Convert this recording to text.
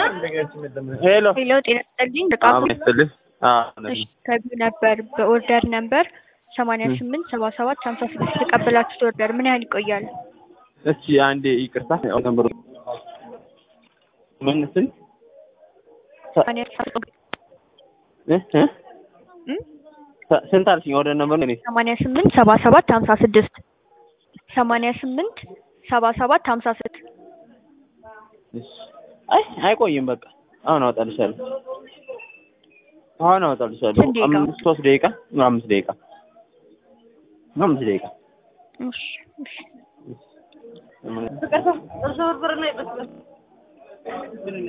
ሄሎ ሄሎ ጤና ይስጥልኝ በጣም አሁን ይስጥልኝ። አዎ እሺ ከቢው ነበር በኦርደር ነበር ሰማንያ ስምንት ሰባ ሰባት ሀምሳ ስድስት የተቀበላችሁት ኦርደር ምን ያህል ይቆያል? እስኪ አንዴ ይቅርታ ነምበሩ ምን ስንት ሰማንያ ሰባት እ እ እም? ሰ- ስንት አልሽኝ? ወደ ነምበሩ እኔ ሰማንያ ስምንት ሰባ ሰባት ሀምሳ ስድስት ሰማንያ ስምንት ሰባ ሰባት ሀምሳ ስድስት እሺ። አይ አይቆይም። በቃ አሁን አወጣልሻለሁ። አሁን አወጣልሻለሁ። ስንት ደቂቃ? አምስት ሶስት ደቂቃ አምስት ደቂቃ አምስት ደቂቃ እሺ እሺ ምን